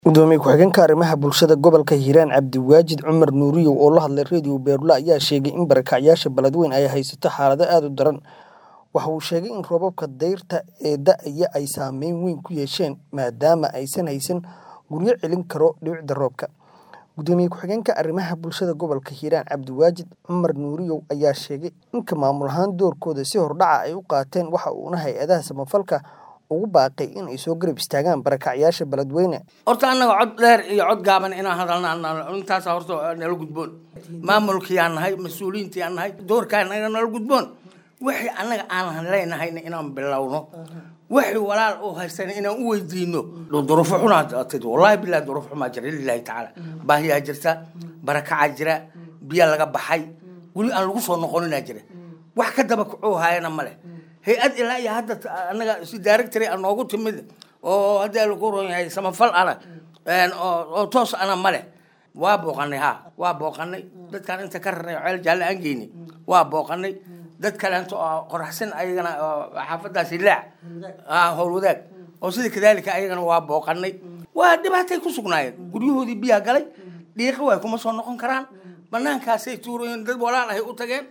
Gudoomiye ku-xigeenka arrimaha bulshada gobolka Hiiraan Cabdiwaajid Cumar Nuuriyow oo la hadlay Radio Beerula ayaa sheegay in barakacyaasha Beledweyne ay haysato xaalado aad u daran. Waxa uu sheegay in roobabka dayrta ee da'aya ay saameyn weyn ku yeesheen maadaama aysan haysan guryo celin kara dhibicda roobka. Gudoomiye ku-xigeenka arrimaha bulshada gobolka Hiiraan Cabdiwaajid Cumar Nuuriyow ayaa sheegay in maamul ahaan doorkooda si hordhac ah ay u qaateen waxa uuna hay'adaha samafalka ugu baaqay in ay soo garab istaagaan barakacyaasha Beledweyne. horta annaga cod dheer iyo cod gaaban inaan hadalna intaas horta nala gudboon maamulkii aan nahay mas-uuliyiintii aan nahay doorkaa naga nala gudboon wixii annaga aan leenahayna inaan bilowno wixii walaal oo haystana inaan u weydiino duruufo xunaa tid wallahi billahi duruuf xumaa jira lillahi tacaala baahiyaa jirta barakacaa jira biyo laga baxay weli aan lagu soo noqoninaa jira wax ka daba kacuu haayana male hay-ad ilaa iyo hadda annaga si directory a noogu timid oo haddii lagu ron yahay samafal ana oo toos ana male waa booqanay ha waa booqanay dadkaan inta ka rarnay oo ceel jaalle aan geynay waa booqanay dad kaleento oo qoraxsan ayagana oo xaafadaasi laac howl wadaag oo sida kadaalika ayagana waa booqanay waa dhibaatay ku sugnaayeen guryahoodii biyaa galay dhiiqi way kuma soo noqon karaan banaankaasay tuurayeen dad walaal ahay u tageen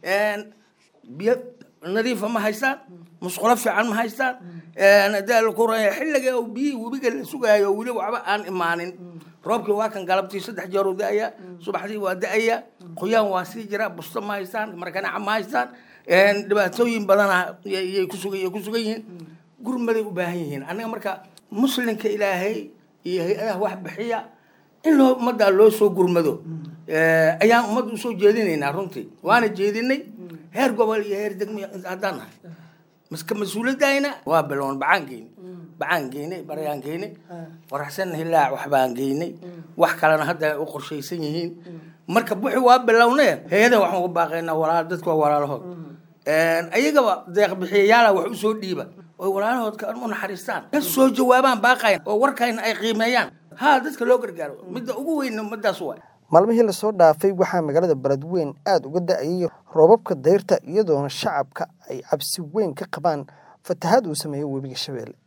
biyo nadiifa ma haystaan musqulo fiican ma haystaan daalkuraya xilliga oo biyihii webiga la sugaayo weli waxba aan imaanin roobkii waa kan galabtii saddex jeer u da-aya subaxdii waa da-aya qoyaan waa sii jira busto ma haystaan markanaca ma haystaan dhibaatooyin badana yay kusugan yay ku sugan yihiin gurmaday u baahan yihiin annaga marka muslimka ilaahay iyo hay-adaha wax bixiya in loo ummaddaa loo soo gurmado ayaan ummadda usoo jeedinaynaa runtii waana jeedinay heer gobol iyo heer degmo haddaan nahay maska mas-uuladayna waa bilown bacaan geynay bacaan geynay baryaan geynay qoraxsan hilaac waxbaan geynay wax kalena hadda ay u qorshaysan yihiin marka wixii waa bilowne hay-ada waxaan uga baaqaynaa walaal dadka waa walaalahood ayagaba deeq bixiyayaala wax usoo dhiiba oy walaalahood ka u naxariistaan ka soo jawaabaan baaqayn oo warkayna ay qiimeeyaan ha dadka loo gargaaro midda ugu weyn ummadaas waa maalmihii lasoo dhaafay waxaa magaalada Beledweyne aad uga da'ayay roobabka dayrta iyadoona shacabka ay cabsi weyn ka qabaan fatahaad uu sameeyo webiga Shabeelle